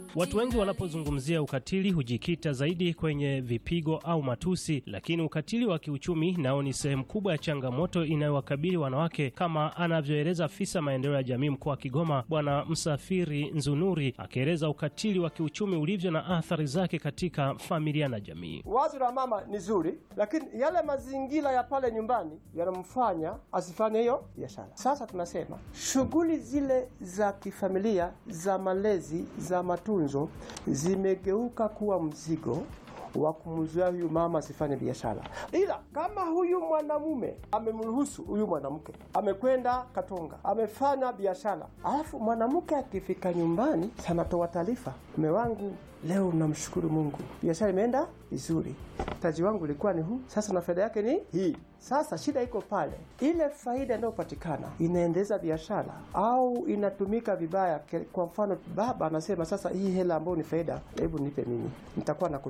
Watu wengi wanapozungumzia ukatili hujikita zaidi kwenye vipigo au matusi, lakini ukatili wa kiuchumi nao ni sehemu kubwa ya changamoto inayowakabili wanawake, kama anavyoeleza afisa maendeleo ya jamii mkoa wa Kigoma, Bwana Msafiri Nzunuri, akieleza ukatili wa kiuchumi ulivyo na athari zake katika familia na jamii. Wazo la mama ni zuri, lakini yale mazingira ya pale nyumbani yanamfanya asifanye hiyo biashara. Sasa tunasema shughuli zile za kifamilia za malezi za matunzo zimegeuka kuwa mzigo wa kumzuia huyu mama asifanye biashara, ila kama huyu mwanamume amemruhusu huyu mwanamke amekwenda Katonga amefanya biashara, alafu mwanamke akifika nyumbani sanatoa taarifa, mume wangu leo namshukuru Mungu, biashara imeenda vizuri, mtaji wangu ulikuwa ni huu, sasa na faida yake ni hii. Sasa shida iko pale, ile faida inayopatikana inaendeleza biashara au inatumika vibaya. Kwa mfano, baba anasema sasa, hii hela ambayo ni faida, hebu nipe mimi, nitakuwa na